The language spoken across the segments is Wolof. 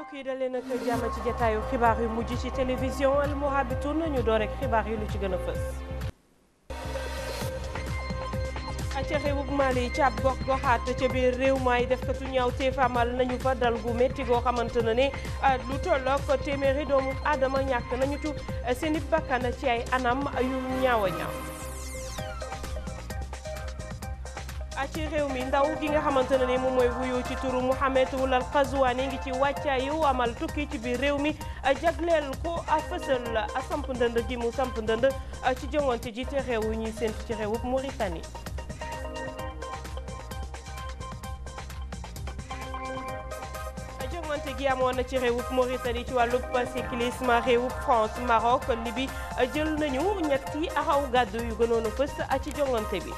mbokk yi dalee nag jàmm ci jataayu xibaar yu mujj ci télévision Al Mourabitoun ñu door rek xibaar yi lu ci gën a fës. ca réewum Mali ca ab gox goxaat ca biir réew maay def katu ñaaw teef amal nañu fa dal gu métti goo xamante ne ne lu tollook téeméeri doomu aadama ñàkk nañu ci seen i bakkan ci ay anam yu ñaaw a ñaaw. ci réew mi ndaw gi nga xamante ne ni moom mooy wuyu ci turu Mouhamed Ould Ghazouani ngi ci wàccaayu amal tukki ci biir réew mi jagleel ko a fësal a samp ndënd gi mu samp ndënd ci joŋante ji te réew yu ñuy séntu ci réewub Mauritanie. joŋante gi amoon na ci réewub Mauritanie ci wàllub cyclisme réewub France Maroc Libye jël nañu ñetti axaw gàddu yu gënoon a fës ci joŋante bi.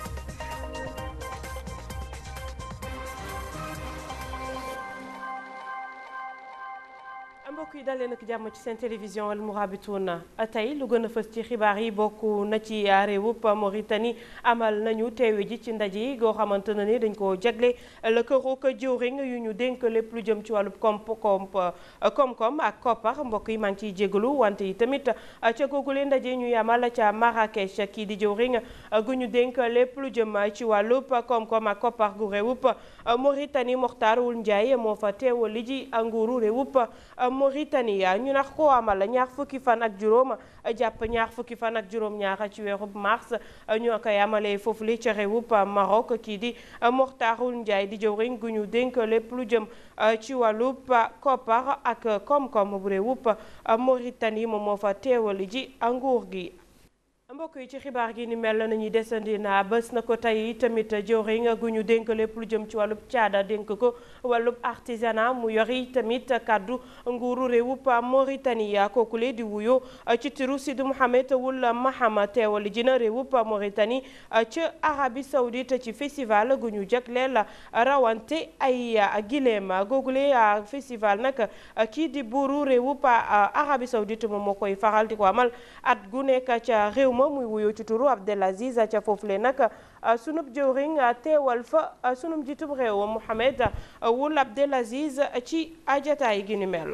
mbokk yi dalee nag jàmm ci seen télévision Al Mourabitoun tey lu gën a fës ci xibaar yi bokk na ci réewub Mauritanie amal nañu teewe ji ci ndaje yi goo xamante ne ni dañ koo jagle la këroog jëwriñ yu ñu dénk lépp lu jëm ci wàllub komp komp koom-koom ak koppar mbokk yi maa ngi ciy jégalu wante yi tamit ca googule ndaje ñu yamal ca Marrakech kii di jëwriñ gu ñu dénk lépp lu jëm ci wàllub koom-koom ak koppar gu réewub Mauritanie Mokhtar Ould Ndiaye moo fa teewal li ji nguuru réewub Mauritanie ñu nax ko amal ñaar fukki fan ak juróom jàpp ñaar fukki fan ak juróom ñaar ci weerub mars ñu koy amalee foofu li ca réewub Maroc kii di Mokhtar Ould Ndiaye di jëwriñ gu ñu dénk lépp lu jëm ci wàllub koppar ak koom-koom bu réewub Mauritanie moom moo fa teewal ji nguur gi. mbokk yi ci xibaar gi ni mel nañuy desandi na bés na ko tey tamit jëwriñ gu ñu dénk lépp lu jëm ci wàllub caada dénk ko wàllub artisanat mu yori tamit kàddu nguuru réewub Mauritanie kookule di wuyo ci tiru Sidi Mouhamed Ould Mahama teewal ji na réewub Mauritanie ca Arabie Saoudite ci festival gu ñu jagleel rawante ay gileem googule festival nag kii di buuru réewub Arabie Saoudite moom moo koy faral di ko amal at gu nekk ca réew ma muy wuyoo ci turu Abdelaziz ca foofu le nag sunub jëwriñ teewal fa sunub jiitub réew Mouhamed Ould Abdelaziz ci ajataay gi ni mel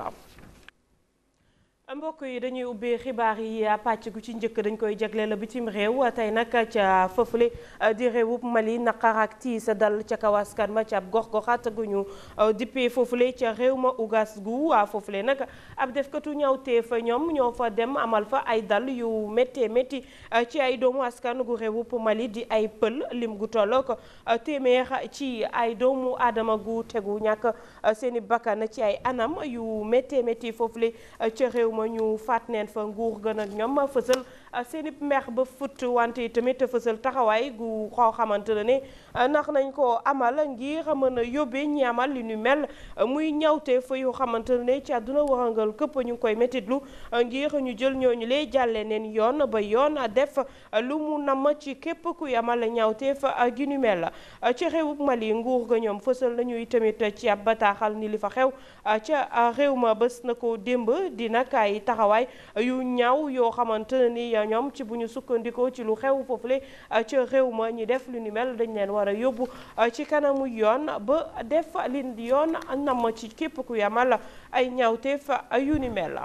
mbokk yi dañuy ubbee xibaar yi pàcc gu ci njëkk dañ koy jagleel bitim réew tey nag ca fëfule di réewub Mali naqar ak tiis dal ca kaw askan ma ca ab gox-goxaat gu ñu dippee foofule ca réew ma ugas gu foofule nag ab defkatu ñawteef ñoom ñoo fa dem amal fa ay dal yu méttee métti ci ay doomu askan gu réewub Mali di ay pël lim gu tollook téeméer ci ay doomu aadama gu tegu ñàkk seeni bakkan ci ay anam yu méttee métti foofule ca réew ma ñu faat neen fa nguur gën a ñoom fësal seeni mer ba fut wante tamit fësal taxawaay gu xoo xamante ne ne ndax nañ ko amal ngir mën a yóbbee ñi amal li ñu mel muy ñawte fa yoo xamante ne ci àdduna warangal këpp ñu ngi koy métitlu ngir ñu jël ñooñu lee jàlle neen yoon ba yoon def lu mu namm ci képp kuy amal ñawte fa gi ñu mel ci réewub Mali nguur ga ñoom fësal nañuy tamit ci ab bataaxal ni li fa xew ca réew ma bés na ko démb di nag ay taxawaay yu ñaaw yoo xamante ne ni ñoom ci bu ñu sukkandikoo ci lu xew foofule ca réew ma ñi def lu ni mel dañ leen war a yóbbu ci kanamu yoon ba def li yoon nam ci képp ku yamal ay ñaawteef yu ni mel.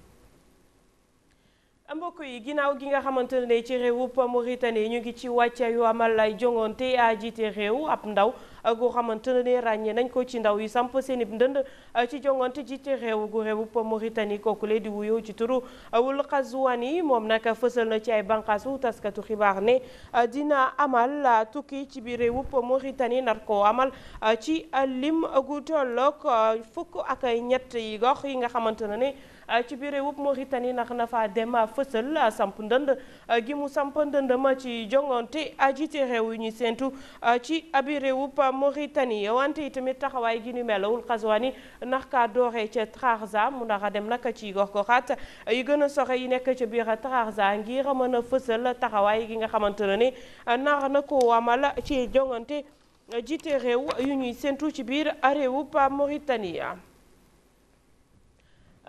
mbokk yi ginnaaw gi nga xamante ne ci réewub Mauritanie ñu ngi ci wàcce yu amal ay jongante a jiite réew ab ndaw goo xamante ne ràññee nañ ko ci ndaw yi samp seen i ndënd ci jongante jiite réew gu réewub Mauritanie kooku le di wuyoo ci turu Ould Ghazouani moom nag fësal na ci ay bànqaasu taskatu xibaar ne dina amal tukki ci biir réewub Mauritanie nar koo amal ci lim gu tolloog fukk ak ñett yi gox yi nga xamante ne ne ci biir réewub Mauritanie nax na fa dem fësal samp ndënd gi mu samp ndënd ma ci jongante jiite réew yu ñuy séentu ci biir réewub Mauritanie wante itamit taxawaay gi ñu mel Ould Ghazouani ndax kaa dooree ca Trarza mu ndax a dem nag ci gox goxaat yi gën a soxe yi nekk ca biir Trarza ngir mën a fësal taxawaay gi nga xamante ne ni nar na ko amal ci jongante jiite réew yu ñuy séentu ci biir réewub Mauritanie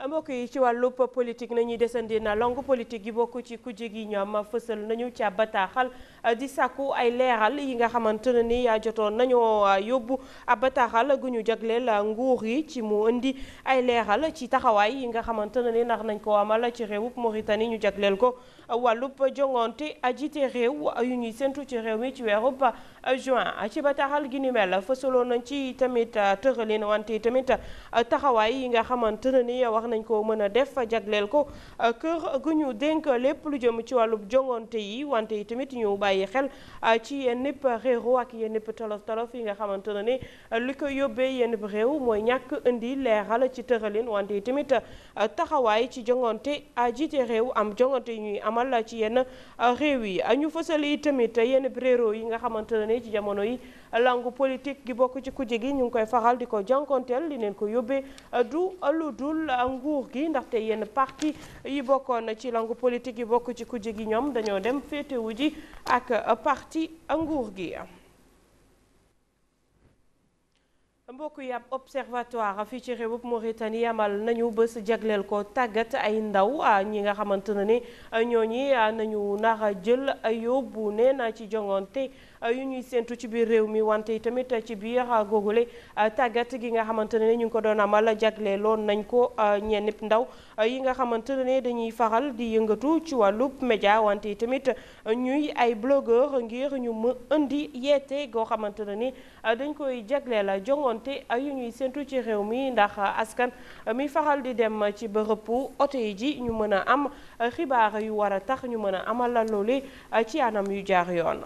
mbokk yi ci wàllub politique nañuy desandi na langue politique yi bokk ci kujje gi ñoom fësal nañu ca bataaxal di sàkku ay leeral yi nga xamante ne ni jotoon nañoo yóbbu ab bataaxal gu ñu jagleel nguur yi ci mu indi ay leeral ci taxawaay yi nga xamante ne ni ndax nañ ko amal ci réewub Mauritanie ñu jagleel ko wàllub jongonte jiite réew yu ñuy séntu ci réew mi ci weerub juin ci bataaxal gi ni mel fësaloon nañ ci tamit tëralin wante tamit taxawaay yi nga xamante ne ni wax nañ ko mën a def jagleel ko kër gu ñu dénk lépp lu jëm ci wàllub jongonte yi wante yi tamit ñu bàyyi xel ci yenn nipp réeru ak yenn nipp tolof tolof yi nga xamante ne ni li ko yóbbee yenn réew mooy ñàkk indi leeral ci tëralin wante yi tamit taxawaay ci jongonte jiite réew am jongonte yi ñuy amal ci yenn réew yi ñu fësal yi tamit yenn réew yi nga xamante ne ni ci jamono yi langue politique gi bokk ci kujje gi ñu ngi koy faral di ko jànkonteel li neen ko yóbbee du lu dul nguur gi ndaxte yenn parti yi bokkoon ci langue politique yi bokk ci kujje gi ñoom dañoo dem féetewu ji ak parti nguur gi mbokk yi ab observatoire fii ci réewub Mauritanie amal nañu bés jagleel ko tàggat ay ndaw ñi nga xamante ne ni ñooñi nañu nar a jël yóbbu nee na ci jongonte yu ñuy séentu ci biir réew mi wante tamit ci biir googule tàggat gi nga xamante ne ñu ngi ko doon amal jagleeloon nañ ko ñenn ndaw yi nga xamante ne dañuy faral di yëngatu ci wàllub média wante tamit ñuy ay blogueur ngir ñu mu indi yeete goo xamante ne ni dañ koy jagleel jongonte yu ñuy séentu ci réew mi ndax askan mi faral di dem ci bërëbu oto yi ji ñu mën a am xibaar yu war a tax ñu mën a amal loole ci anam yu jaar yoon.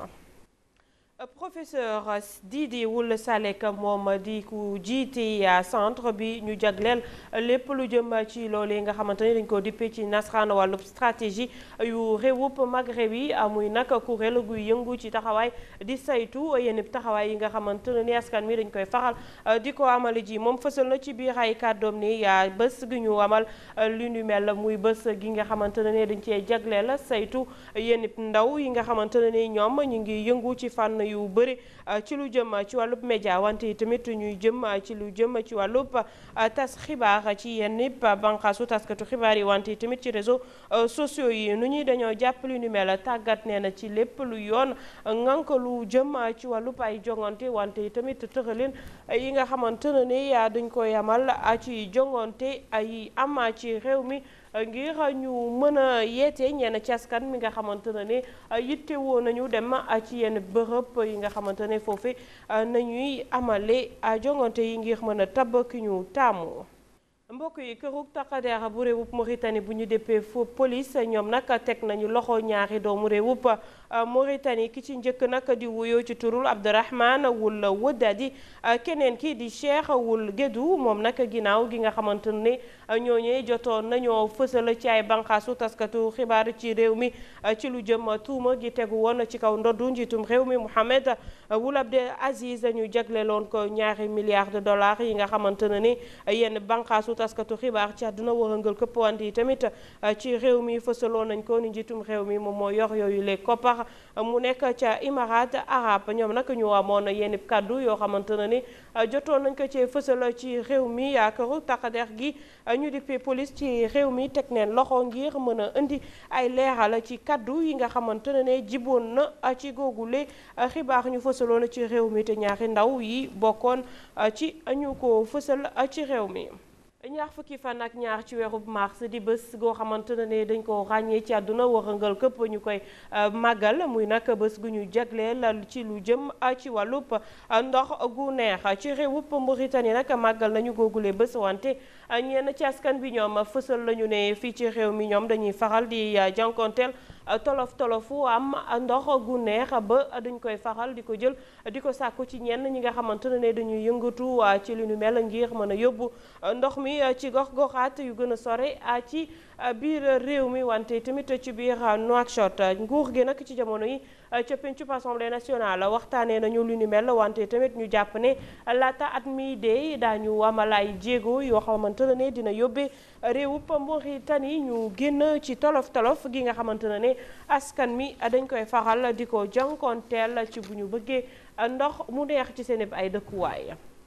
professeur Didi Wul Salek moom di ku jiite centre bi ñu jagleel lépp lu jëm ci loolee nga xamante ne dañ ko dippee ci nasaraan wàllub stratégie yu réewub Maghreb yi muy nag kuréel guy yëngu ci taxawaay di saytu yenn taxawaay yi nga xamante ne ni askan mi dañ koy faral di ko amale ji moom fësal na ci biir ay kàddoom ni bés gi ñu amal lu ñu mel muy bés gi nga xamante ne dañ cee jagleel saytu yenn ndaw yi nga xamante ne ni ñoom ñu ngi yëngu ci fànn yu bëri ci lu jëm ci wàllub média wante tamit ñuy jëm ci lu jëm ci wàllub tas xibaar ci yenn banqaasu taskatu xibaar yi wante tamit ci réseaux sociaux yi nu ñuy dañoo jàpp lu ni mel tàggat nee na ci lépp lu yoon ngank lu jëm ci wàllub ay jongante wante tamit tëralin yi nga xamante ne ni dañ koy amal ci jongante ay am ci réew mi ngir ñu mën a yeete ñenn ci askan mi nga xamante ne ne yitte woo nañu dem ci yenn bërëb yi nga xamante ne foofu nañuy amale jongante yi ngir mën a tabb ki ñu taamu. mbokk yi kërug taqadeer bu réewub Mauritanie bu ñu déppee fu police ñoom nag teg nañu loxo ñaari doomu réewub Mauritanie ki ci njëkk nag di wuyoo ci turul Abdourahman Wul Wëddadi keneen ki di Cheikh Wul Gédou moom nag ginnaaw gi nga xamante ne ñooñee jotoon nañoo fësal ci ay banqaasu taskatu xibaar ci réew mi ci lu jëm tuuma gi tegu woon ci kaw ndoddu njiitum réew mi Mohamed Wul Abdel Aziz ñu jagleeloon ko ñaari milliards de dollars yi nga xamante ne ni yenn banqaasu taskatu xibaar ci àdduna wërëngal këpp wante yi tamit ci réew mi fësaloon nañ ko ni njiitum réew mi moom moo yor yooyu les koppar mu nekk ca Imarat Arab ñoom nag ñu amoon yenn kàddu yoo xamante ne ni jotoon nañ ko ci fësal ci réew mi yaakaaru taqadeer gi ñu dippee police ci réew mi teg neen loxo ngir mën a indi ay leeral ci kàddu yi nga xamante ne ne jiboon na ci googule xibaar ñu fësaloon ci réew mi te ñaari ndaw yi bokkoon ci ñu ko fësal ci réew mi ñaar fukki fan ak ñaar ci weerub mars di bés goo xamante ne dañ ko ràññee ci àdduna wërëngal këpp ñu koy màggal muy nag bés gu ñu jagleel ci lu jëm ci wàllub ndox gu neex ci réewub Mauritanie nag màggal nañu googule bés wante ñenn ci askan bi ñoom fësal lañu ne fii ci réew mi ñoom dañuy faral di jànkonteel tolof tolofu am ndox gu neex ba dañ koy faral di ko jël di ko sàkku ci ñenn ñi nga xamante ne dañuy yëngatu ci li nu mel ngir mën a yóbbu ndox mi ci gox goxaat yu gën a sore ci biir réew mi wante tamit ci biir Nouakchott nguur gi nag ci jamono yi ca pencub assemblée nationale waxtaanee nañu lu ni mel wante tamit ñu jàpp ne laata at mi dee daañu amal ay jéego yoo xamante ne dina yóbbee réewub Mauritanie ñu génn ci tolof tolof gi nga xamante ne askan mi dañ koy faral di ko jànkoonteel ci bu ñu bëggee ndox mu neex ci seen ay dëkkuwaay.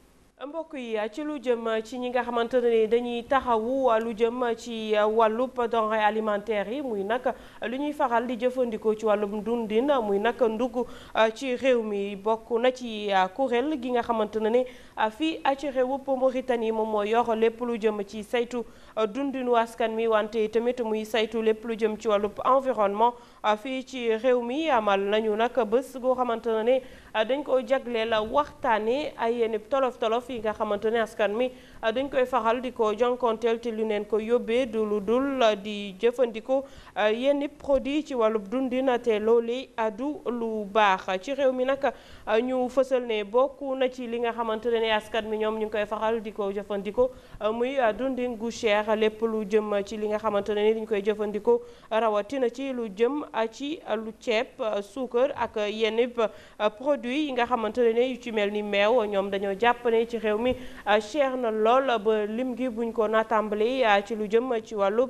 mbokk yi ci lu jëm ci ñi nga xamante ne dañuy taxawu lu jëm ci wàllub denrées alimentaires yi muy nag lu ñuy faral di jëfandikoo ci wàllum dundin muy nag ndugg ci réew mi bokk na ci kuréel gi nga xamante ne ne fii ci réewub Mauritanie moom moo yor lépp lu jëm ci saytu dundinu askan mi wante tamit muy saytu lépp lu jëm ci wàllub environnement fii ci réew mi amal nañu nag bés goo xamante ne ne dañ ko jagleel waxtaane ay yenn tolof tolof yi nga xamante ne askan mi dañ koy faral di ko jonkonteel te lu neen ko yóbbee du lu dul di jëfandikoo yenn produit ci wàllub dundin te loolu du lu baax ci réew mi nag ñu fësal ne bokk na ci li nga xamante ne askan mi ñoom ñu ngi koy faral di ko jëfandikoo muy dundin gu cher lépp lu jëm ci li nga xamante ne ni dañ koy jëfandikoo rawatina ci lu jëm ci lu ceeb suukar ak yenn produit yi nga xamante ne yu ci mel ni meew ñoom dañoo jàpp ne ci réew mi cher na lool ba lim gi buñ ko naatambali ci lu jëm ci wàllub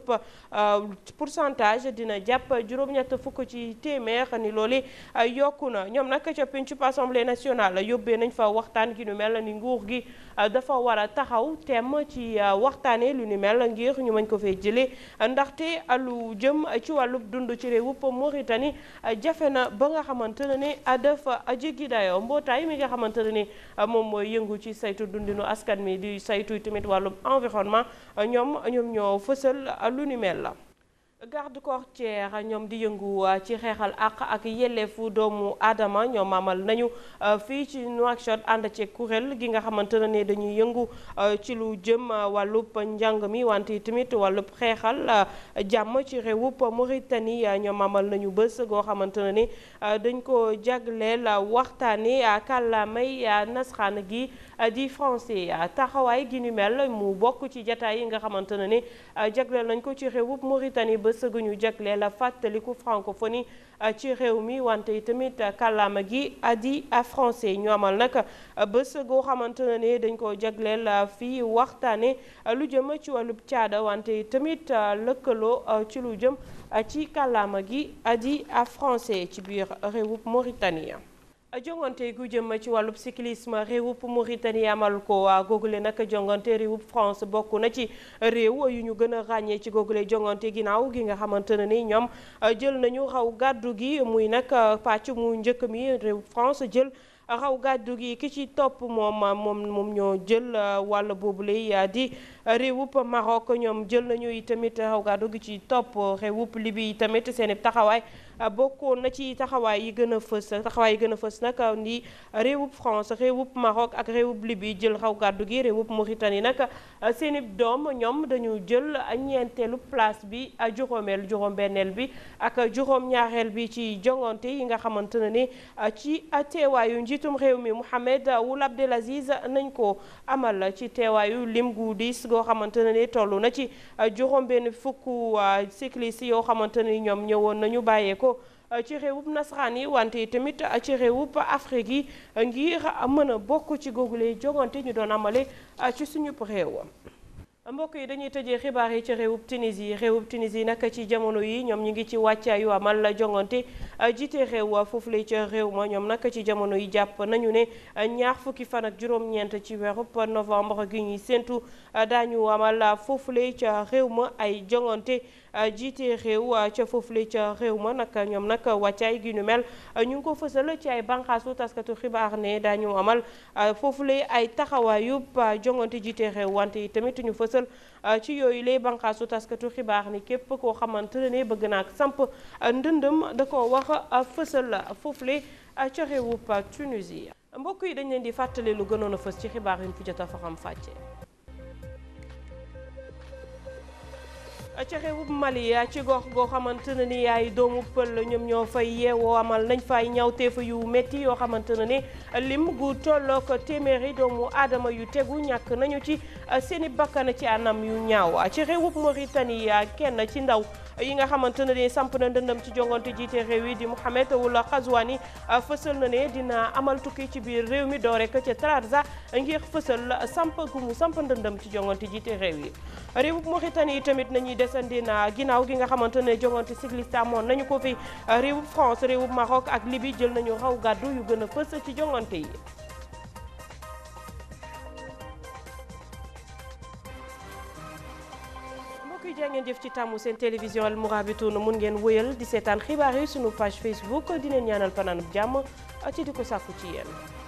pourcentage dina jàpp juróom-ñett fukk ci téeméer ni loolu yokku na ñoom nag ca pencub assemblée nationale yóbbee nañ fa waxtaan gi nu mel ni nguur gi dafa war a taxaw tem ci waxtaane lu ni mel ngir ñu mën ko fee jëlee ndaxte lu jëm ci wàllub dund ci réewub Mauritanie jafe na ba nga xamante ne ne dafa jéggi dayoo mbootaay mi nga xamante ne ni moom mooy yëngu ci saytu dundinu askan mi di saytu tamit wàllum environnement ñoom ñoom ñoo fësal lu ni mel la garde côtière ñoom di yëngu ci xeexal àq ak yelleefu doomu aadama ñoom amal nañu fii ci Nouakchott ànd ci kuréel gi nga xamante ne dañuy yëngu ci lu jëm wàllub njàng mi wante tamit wàllub xeexal jàmm ci réewub Mauritanie ñoom amal nañu bés goo xamante ne ni dañ ko jagleel waxtaane kàllaamay nasxaan gi di français taxawaay gi ni mel mu bokk ci jataay yi nga xamante ne ni jagleel nañ ko ci réewub Mauritanie bés gu ñu jagleel la fàttaliku francophonie ci réew mi wante tamit kàllaama gi di français ñu amal nag bés goo xamante ne dañ ko jagleel fii waxtaane lu jëm ci wàllub caada wante tamit lëkkaloo ci lu jëm ci kàllaama gi di français ci biir réewub Mauritanie jongante gu jëm ci wàllub cyclisme réewub Mauritanie amal ko googule nag jongante réewub France bokk na ci réew yu ñu gën a ràññee ci googule jongante ginnaaw gi nga xamante ne ni ñoom jël nañu xaw gàddu gi muy nag pàcc mu njëkk mi réewub France jël xaw gàddu gi ki ci topp moom moom moom ñoo jël wàll boobule di réewub Maroc ñoom jël nañu itamit xaw gàddu gi ci topp réewub Libye itamit seen taxawaay bokkoon na ci taxawaay yi gën a fës taxawaay yi gën a fës nag ni réewub France réewub Maroc ak réewub Libye jël xaw gàddu gi réewub Mauritanie nag seeni doom ñoom dañu jël ñeenteelu place bi juróomeel juróom-benneel bi ak juróom-ñaareel bi ci jongante yi nga xamante ne ni ci teewaayu njiitum réew mi Mohamed Ould Abdelaziz nañ ko amal ci teewaayu lim gu diis goo xamante ne ni toll na ci juróom-benn fukk cyclistes yoo xamante ne ni ñoom ñëwoon nañu bàyyee ko ci réewub nasaraan yi wante tamit ci réewub Afrique yi ngir mën a bokk ci googule jongante ñu doon amale ci suñu réew. mbokk yi dañuy tëjee xibaar yi ci réewub Tunisie réewub Tunisie nag ci jamono yi ñoom ñu ngi ci wàccaayu amal jongante jiite réew foofu lay ca réew ma ñoom nag ci jamono yi jàpp nañu ne ñaar fukki fan ak juróom-ñeent ci weerub novembre gi ñuy séntu daañu amal foofu lay ca réew ma ay jongante jiite réew ca foofule ca réew ma nag ñoom nag wàccaay gi ñu mel ñu ngi ko fësal ci ay banqaasu taskatu xibaar ne daañu amal foofule ay taxawaayub jongante jiite réew wante tamit ñu fësal ci yooyu lay banqaasu taskatu xibaar ni képp koo xamante ne bëgg naa samp ndëndëm da ko wax fësal foofule ca réewub Tunisie mbokk yi dañ leen di fàttali lu gënoon a fës ci xibaar yi ñu fi jot a faxam fàcce ca réewub Mali ci gox goo xamante ne ni yaay doomu pël ñoom ñoo fay yeewoo amal nañ fay ñawteef yu métti yoo xamante ne ni lim gu tollook téeméeri doomu aadama yu tegu ñàkk nañu ci seeni bakkan ci anam yu ñaaw ci réewub Mauritanie kenn ci ndaw yi nga xamante ne ni samp na ndëndam ci jongante jiite réew yi di Mohamed Ould Ghazouani fësal na ne dina amal tukki ci biir réew mi doo rek ca Trarza ngir fësal samp gu mu samp ndëndam ci jongante jiite réew yi réewub Mauritanie tamit nañuy desandi na ginnaaw gi nga xamante ne jongante cycliste amoon nañu ko fi réewub France réewub Maroc ak Libye jël nañu raw gàddu yu gën a fës ci jongante yi mbokk yi jaa ngeen jëf ci tàmmu seen télévision Al Mourabitoun mun ngeen wëyal di seetaan xibaar yi sunu page Facebook di leen ñaanal fanaanub jàmm ci di ko sàkku ci yéen